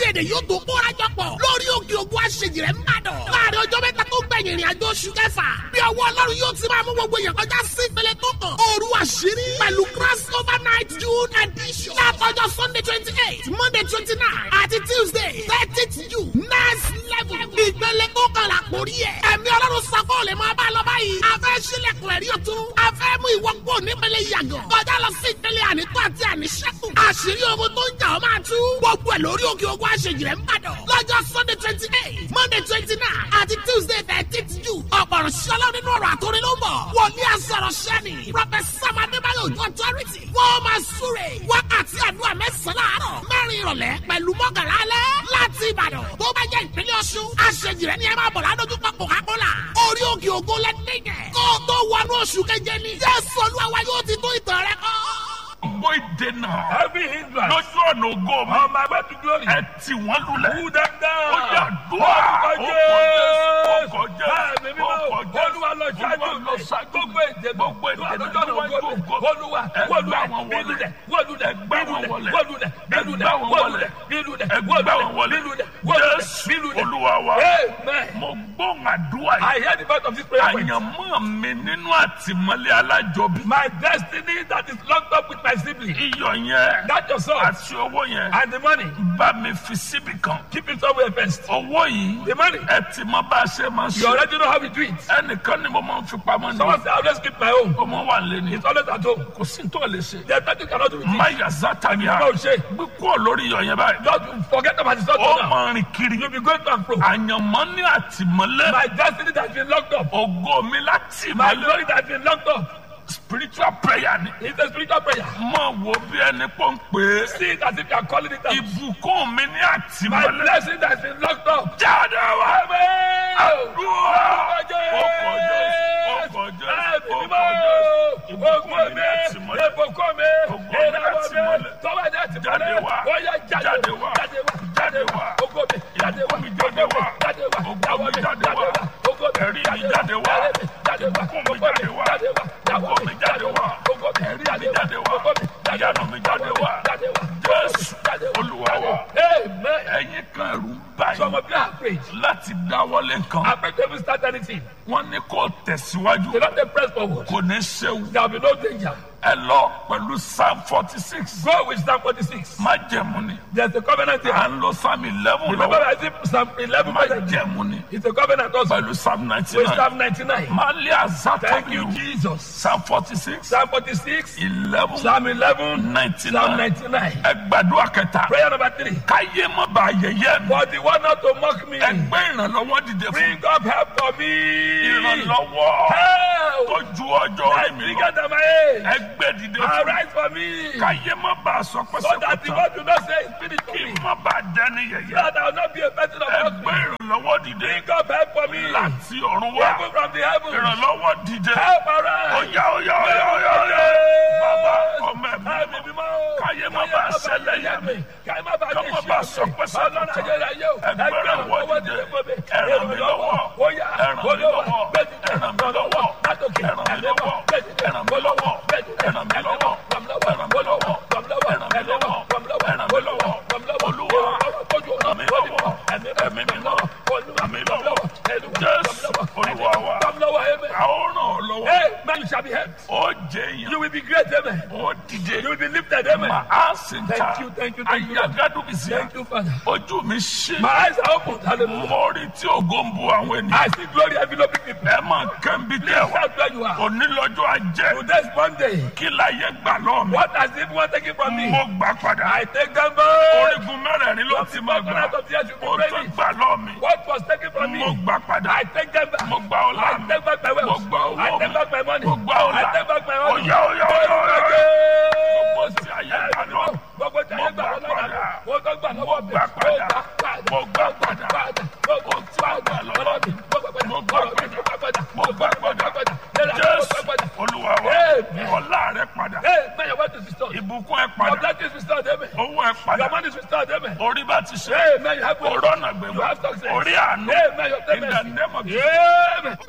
èdè yóò tó kóra jọ pọ̀ lórí òkè ògùn àṣejì rẹ̀ ń bàdàn. láàrin ọjọ́ mẹ́ta tó gbẹ̀yìn ìrìn àjò oṣù kẹfà bí ọwọ́ ọlọ́run yóò ti máa mú gbogbo èèyàn kọjá sí ìpele tó kàn. òru àṣírí pẹ̀lú cross over night june edition. látọjọ́ sunday twenty eight monday twenty nine àti tuesday thirtieth june next level. ìpele tó kàn là kórí ẹ̀. ẹ̀mí ọlọ́run sako lè máa bá a lọ báyìí. a fẹ́ sílẹ̀kùn ẹ̀rí ọ̀tún. a fẹ́ mú ìwọ kúrò nípele yàgàn. kọjá lọ sí ìpele ànító àti àníṣẹ́kù. àṣírí ogun tó ń jà ọ́ máa tú. gbogbo ẹ̀ lórí òkè ogun àṣejì rẹ̀ ń bàdàn. lọ́jọ́ sunday twenty eight monday twenty nine àti tuesday thirteenth june. ọ̀pọ̀rọ̀ ṣọlá nínú ọ̀rọ̀ àtòrin ló ń bọ̀. wòlíì àsọ̀rọ̀ ṣẹ́ni. professor adébáyọ̀ ojú authority. wọ́n máa súre. wákàtí àdúrà mẹ́sàn-án láàárọ̀. mẹ́rin ìrọ̀lẹ́ pẹ̀lú mọ́kànlá alẹ́. láti ìbàdàn tó bá jẹ́ ìpínlẹ̀ ọ̀ṣun. àṣejì rẹ̀ ni ẹ máa bọ̀ ládójúkọ coca-cola. orí òkè ògo lẹ́dẹ̀gẹ̀. kó o tó wọnú oṣù keje ni. jésù olúwa yóò ti tó ìtàn rẹ kọ́. gbogbo ìdènà Every hindrance lójú ọ̀nà ògo mi on my way to glory. ẹ tì wọ́n lulẹ̀. Pull them down. ó yà dùn á Orúkọ ó kọ jẹ́ Bẹ́ẹ̀ni mímọ́ ó kọ jẹ́ Olúwa lọ ṣáájú Olúwa lọ mi. ṣáájú Gbogbo èdè gbogbo èdè lójú ọ̀nà níwájú ògo mi. ògo. Olúwa Ẹ gbá wọlúlẹ̀ wọn wọlẹ̀. bílúlẹ̀ wọlúlẹ̀ Ẹ gbá wọn bílúlẹ̀ wọlẹ̀. wọlúlẹ̀ Ẹ bílúlẹ̀ gbá wọn wọlẹ̀. bílúlẹ̀ Ẹ gbá wọn wọlẹ̀. bílúlẹ̀ wọlúlẹ̀ Jésù bílúlẹ̀. Olúwa wa Amen. mo gbóhùn àdúrà I yìí hear the voice of this prayer point. àyànmọ́ mi nínú àtìmọ́lé alájọbí My destiny that is locked up with my sibling. iyọ̀ yẹn That your son àti owó yẹn and the money. bá mi fi síbi kan Keep it somewhere first. owó yìí The money. ẹ ti mọ bá a ṣe máa You ṣe already know how we do it. ẹnìkan ni mo máa ń fi pamọ́ ní Someone say I always keep my own. ọmọ wa lé ní It's always at home. kò sí tó lè ṣe There's nothing you cannot do with it. máyà zátàníà Báwo ṣe? gbé kúrò lórí iyọ̀ yẹn báyìí Just forget about the ó thought now. máa rìn kiri You'll be going to and fro. àyànmọ́ ní àtìmọ́lé My destiny that has been locked up. ògo mi láti My ìmọ́lé glory that has been locked up. spiritual prayer ni It's a spiritual prayer. mọ̀ wo bí ẹni pọ̀ ń pè é See it as if you are calling it out. ìbùkún mi ní My àtìmọ́lé blessing that has been locked up. jáde wá Amen. àdúrà ọkọ̀ jésù ọkọ̀ jésù ọkọ̀ jésù ìbùkún mi ní àtìmọ́lé Jáde wá. Jáde wá. Jáde wá. ìbùkún mi jáde wá ògo mi jáde wá ẹ̀rí mi jáde wá ìbùkún mi jáde wá ògo mi jáde wá ẹ̀rí mi jáde wá ìyanu mi jáde wá jésù olúwa wa Amen. ẹ̀yin kan ẹ̀rù ń Some báyìí of you are afraid. láti dáwọ́lé nǹkan I beg you to start anything. wọ́n ní kó tẹ̀síwájú Do not take press forward. kò ní ṣéwu There will be no danger. ẹ lọ pẹ̀lú psalm forty six Go with Psalm 46. májẹ̀mú ni There's a covenant here. à ń lo psalm eleven Remember, lọ́wọ́ I think Psalm 11 present. májẹ̀mú ni It's a covenant also. pẹ̀lú psalm ninety With nine Psalm 99. máa lé Thank you, àzátàbí Jesus. psalm forty six Psalm 46. eleven Psalm 11. ninety Psalm nine 99. ẹ gbàdúrà kẹta Prayer number three. káyé má ba ayẹyẹ mi For the one not to mock me. ẹ gbé ìrànlọ́wọ́ dìde fún Bring up help for me. ìrànlọ́wọ́ Help. tó ju ọjọ́ orí That's mi bigger lọ than my age. ẹ gbé dìde fún Arise for me. káyé má ba aṣọ So that the pẹ́sẹ́kọ̀tà word do not say it's finished for kí me. má ba dẹ́ni yẹyẹ That I will not be a person of ẹ mock gbé me. ìrànlọ́wọ́ dìde Bring up help for me. láti ọ̀run wá Help from the heavens. ìrànlọ́wọ́ dìde Help arise. ọ̀yá ọ̀yá ọ̀yá ọ̀yá ọ̀yá bàbá ọmọ ẹ̀mí Help mímọ́ me, mímọ́. káyé má ba ṣẹlẹ̀ yẹ mi Káyé má ba Ká má ba sọ pé sọ́kùtà. Ọlọ́run ayérayé o. Ẹgbẹ́ rẹ̀ wọ́n dìde. Ẹ ràn mí lọ́wọ́. Ó yá. Ẹ ràn mí Olúwa. lọ́wọ́. Gbẹ́dìde. Ẹ ràn mí lọ́wọ́. Látòkè. Ẹ ràn mí Ẹ̀mí lọ́wọ́. mọ́. Gbẹ́dìde. Ẹ ràn mí lọ́wọ́. Gbẹ́dìde. Ẹ ràn mí Ẹ̀mí lọ́wọ́. mọ́. Ràn mí lọ́wọ́. Ẹ ràn mí lọ́wọ́. Ràn mí lọ́wọ́. Ẹ ràn mí Ẹ̀mí mọ́. lọ́wọ́. Ràn mí lọ́wọ́. Ẹ ràn mí lọ́wọ́. Ràn mí lọ́wọ́. Olúwa. Tójú ọ̀nà. Ràn mí lọ́wọ́. Ẹ̀mí Ẹ̀mí mímọ́. Olúwa. Ràn mí lọ́wọ́. Ẹ̀mí mọ́. Jésù Olúwa wa. Ràn mí lọ́wọ́. Amen. àwọn ràn ọ́ lọ́wọ́ Hey, man, you shall be helped. ó jẹ́ èèyàn You will be great, amen. ó dìde You will be lifted, amen. mà á sì ń ta Thank you, thank you, thank you, Lord. ayagádùbìsì Thank you, Father. ojú mi ṣe My eyes are opened. Hallelujah. mo rí tí ògo ń bu àwọn I ènìyàn see glory enveloping people. ẹ máa kẹ́ńbí tẹ̀ wá Shout where you are. onílọ́jọ́ ajẹ́ Today's Monday. kí láyé gbà lọ́ọ̀ mi What has everyone taken from me? mo gbà padà I take them back. orígun mẹ́rẹ̀ẹ̀rin ló ti máa gbà Covenant of the earth should be ó tó ready. gbà lọ́ọ̀ mi What was taken from me? mo gbà padà I take them back. mo gbà ọlá I mi take back my mo wealth. gbà owó I mi take back my money. mo gbà ọlá I take back my money. ọ̀yá ọ̀yá ọ̀yá ọ̀yá ọ̀yá gbogbo tí ayé gbà lọ́ọ̀ mi. Gbogbo tí ayé gbà Mo gbà lọ́wọ́ padà. mi. Mo tó gbà lọ́wọ́ mi. Mo gbà padà. Mo Mo gbà padà. Mo gbà padà. Mo gbà lọ́wọ́ mi. Mo gbà padà. Mo gbà padà. Mo gbà padà. Mo gbà padà. Lẹ́la, mo Jésù gbà padà. Olúwa wa Amen. ọlá rẹ padà Hey, man, your wealth is restored. ìbùkún ẹ Your padà blessing is restored, amen. owó ẹ Your padà money is restored, amen. orí bá ti ṣe Hey, man, you have ọ̀rọ̀ ọ̀nà gbẹ̀mọ́ You have success. orí àánú Amen. Your in the payment. name of Jesus. Amen.